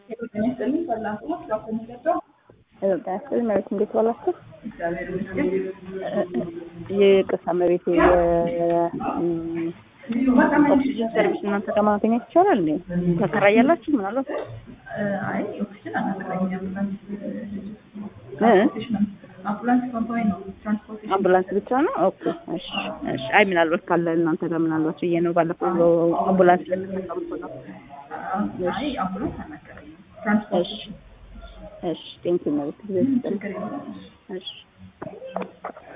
ጤና ይስጥልኝ ሰላም ነው ስራ ከሚገባው ጤና ይስጥልኝ መቤት እንዴት ዋላችሁ? እግዚአብሔር ይመስገን። የቅርሳ መቤት ኦክሲጅን ሰርቪስ እናንተ ጋር ማግኘት ይቻላል እንዴ? ተከራያላችሁ ምናልባት? አይ ኦክሲጅን አናከራይም። አምቡላንስ እ? አምቡላንስ ኮምፓኒ ነው ትራንስፖርቴሽን አምቡላንስ ብቻ ነው? ኦኬ እሺ እሺ። አይ ምናልባት ካለ እናንተ ጋር ምናልባት ብዬ ነው። ባለፈው አምቡላንስ ለምትጠቀሙ ነው። አይ አምቡላንስ አናከራይም። እሺ ትራንስፖርቴሽን እሺ። ቴንኪው መቤት ጊዜ ችግር የለም። እሺ